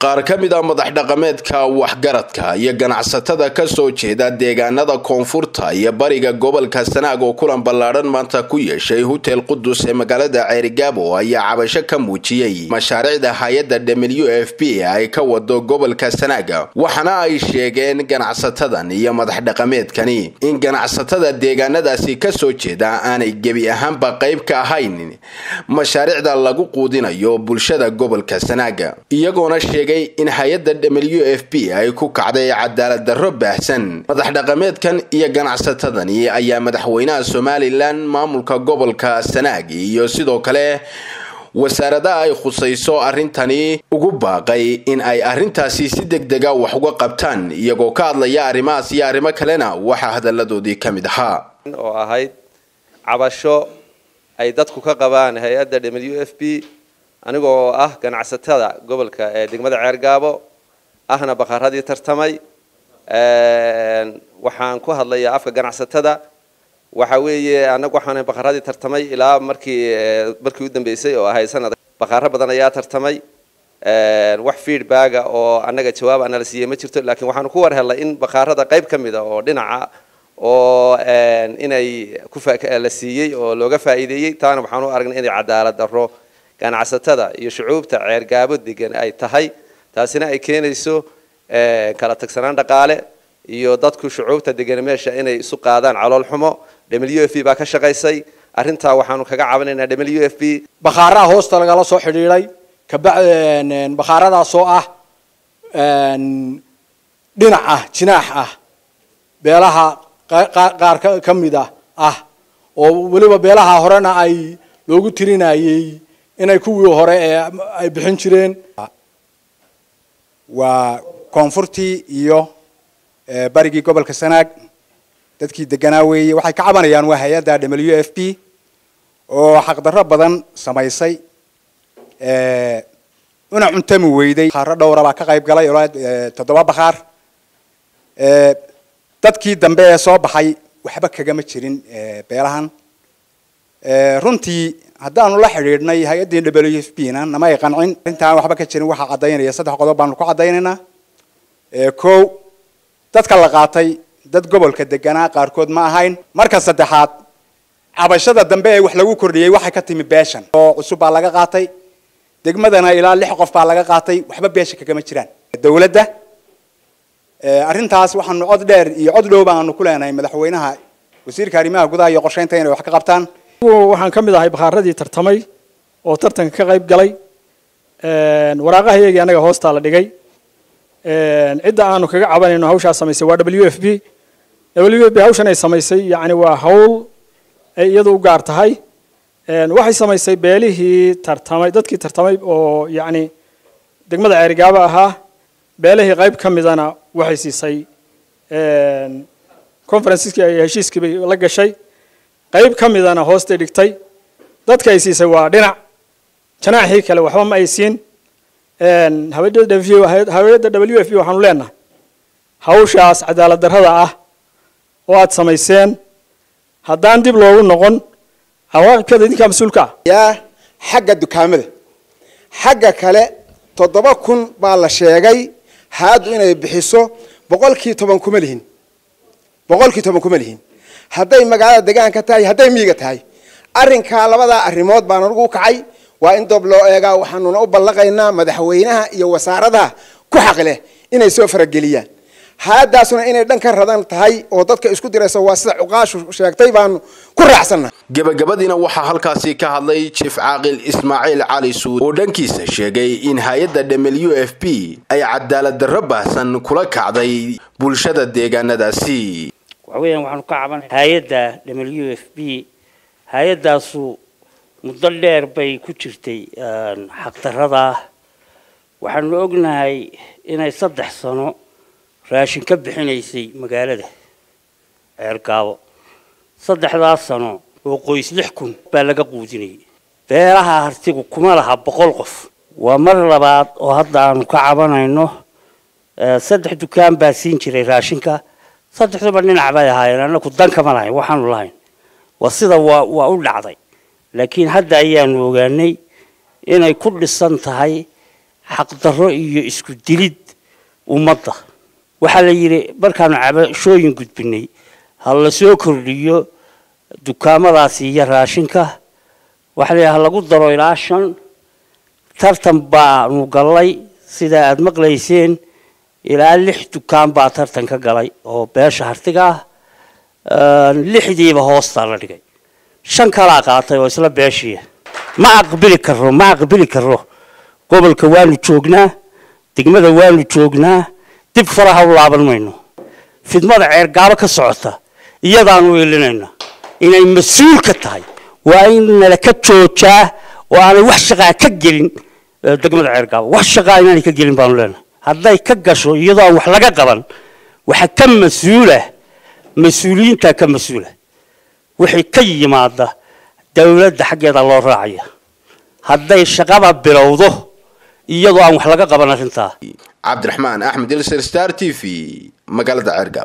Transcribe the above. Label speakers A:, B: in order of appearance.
A: qaar ka mid a madax dhaqameedka waxgaradka iyo ganacsatada kasoo jeeda deegaanada koonfurta iyo bariga gobolka sanaag oo kulan ballaadhan maanta ku yeeshay hotel qudus ee magaalada ceerigaabo ayaa cabasho ka muujiyey mashaariicda hay-adda w f b ay ka wado gobolka sanaaga waxaana ay sheegeen ganacsatadan iyo madax dhaqameedkani in ganacsatada deegaanadaasi kasoo jeeda aanay gebi ahaanba qayb ka ahayn mashaariicda lagu quudinayo bulshada gobolka sanaaga iyagoona sheegay in hay-adda w f b ay ku kacday cadaalad darro baahsan madax dhaqameedkan iyo ganacsatadani ayaa madaxweynaha somalilan maamulka gobolka sanaag iyo sidoo kale wasaaradaha ay khusayso arrintani ugu baaqay in ay arrintaasi si deg dega wax uga qabtaan iyagoo ka hadlaya arrimahaas iyo arrimo kalena waxaa hadalladoodii ka mid ahaa
B: oo ahayd cabasho ay dadku ka qabaan hay-adda w f b anigoo ah ganacsatada gobolka ee degmada ceergaabo ahna baqaradii tartamay waxaan ku hadlayaa afka ganacsatada waxa weeye anagu waxaan baqaradii tartamay ilaa markii markii u dambeysay oo ahayd sanad baqaaro badan ayaa tartamay wax feedbacka oo annaga jawaab ana la siiyey ma jirto laakiin waxaanu ku war helnay in baqaarada qayb ka mida oo dhinaca oo inay kula siiyey oo looga faa'iideeyey taana waxaan u aragnay inay cadaalad darro ganacsatada iyo shucuubta ceergaabo degan ay tahay taasina ay keenayso kala tagsanaan dhaqaale iyo dadku shucuubta degan meesha inay isu qaadaan calool xumo w f b baa ka shaqaysay arrintaa waxaanu kaga cabanaynaa w f b
C: bakhaaraha hoosta lagala soo xidhiidhay bakhaaradaasoo ah dhinac ah jinaax ah beelaha qaar ka mid a ah oo weliba beelaha horena ay loogu tirinayey inay kuwii hore ee ay bixin jireen
D: waa koonfurtii iyo barigii gobolka sanaag dadkii deganaa weeye waxay ka cabanayaan waa hay-adda w f b oo xaqdarro badan samaysay una cuntami weyday bakhaaro dhowra baa ka qayb galay oo toddoba bakhaar dadkii dambe ee soo baxay waxba kagama jirin beelahan runtii haddaanu la xidhiidhnay hay-addii w f b na nama ay qancin arrintaan waxba ka jirin waxaa caddaynaya saddex qodob baanu ku caddaynaynaa ko dadka la qaatay dad gobolka deganaa qaarkood ma ahayn marka saddexaad cabashada dambe ee wax lagu kordhiyey waxay ka timi beeshan oo cusub baa laga qaatay degmadana ilaa lix qof baa laga qaatay waxba beesha kagama jiraan dawladda arrintaas waxaanu cod dheer iyo cod dhow baanu ku leenahay madaxweynaha wasiirka arrimaha gudaha iyo qorsheynta inay wax ka qabtaan
C: waxaan ka mid ahay bakhaaradii tartamay oo tartanka ka qayb galay waraaqaha iyagii anaga hoostaa la dhigay cidda aanu kaga cabanayno hawshaa samaysay waa w f b w f b hawshan ay samaysay yani waa hawl ay iyadu u gaar tahay waxay samaysay beelihii tartamay dadkii tartamay oo yani degmada ceerigaabo ahaa beelihii qayb ka midana waxay siisay conferenceskii ay heshiiskii bay la gashay qayb ka midana hoostay dhigtay dadka ay siisay waa dhinac janaaxii kale waxba ma ay siin haweenada w f b waxaanu leenahay hawshaas cadaalad darrada ah oo aad samayseen haddaan dib loogu noqon cawaaqibkeeda idinkaa mas-uulka ah
E: yaa xagga dukaamada xagga kale toddoba kun baa la sheegay haaddu inay bixiso boqolkii toban kuma lihin boqolkii toban kuma lihin hadday magaalada degaanka tahay hadday miyiga tahay arrinkaa labadaa arrimood baan anugu u kacay waa in doob loo eegaa waxaanuna u ballaqaynaa madaxweynaha iyo wasaaradaha ku xaq leh inay soo farageliyaan haadaasuna inay dhan ka radan tahay oo dadka isku diraysa waa sida cuqaashu sheegtay baanu ku raacsanna
A: gebagabadiina waxaa halkaasi ka hadlay jief caaqil ismaaciil cali suud oo dhankiisa sheegay in hay-adda w f b ay cadaalad darro baahsan kula kacday bulshada deegaanadaasi
F: waxa weeyaan waxaanu ka cabanay hay-adda w f b hay-addaasu muddo dheer bay ku jirtay xaqdarrada waxaanu ognahay inay saddex sano raashin ka bixinaysay magaalada ceergaabo saddexdaas sano oo qoys lix kun baa laga quudinayay beelaha hartigu kuma laha boqol qof waa mar labaad oo hadda aanu ka cabanayno saddex dukaan baa siin jiray raashinka saddexduba dhinac bay ahaayeen annaku dan kama lahayn waxaanu lahayn waa sida waa waa u dhacday laakiin hadda ayaanu ogaanay inay ku dhisan tahay xaqdarro iyo isku dilid ummadda waxaa la yidhi markaanu cabashooyin gudbinay ha la soo kordhiyo dukaamadaasi iyo raashinka waxaa la yidhi ha lagu daro ilaa shan tartan baanu gallay sida aada maqlayseen ilaa lix dukaan baa tartan ka galay oo beesha hartiga ah lixdiiba hoostaa la dhigay shan kalaa qaatay oo isla beeshiia ma aqbili karo ma aqbili karo gobolka waanu joognaa degmada waanu joognaa dib faraha u laaban mayno fidmada ceergaabo ka socota iyadaanu ilinayna inay mas-uul ka tahay waa in nala ka joojaa oo aanay wax shaqaa ka gelin degmada ceergaabo wax shaqaa inaanay ka gelin baanu leenahay hadday ka gasho iyadoo aan wax laga qaban waxa ka mas-uula mas-uuliyiintaa ka mas-uula wixii ka yimaada dowladda xaggeeda loo raacaya hadday shaqada bilowdo iyadoo aan wax laga qaban arrintaa
A: cabdiraxmaan axmed ilser star t v magaalada ceergaabo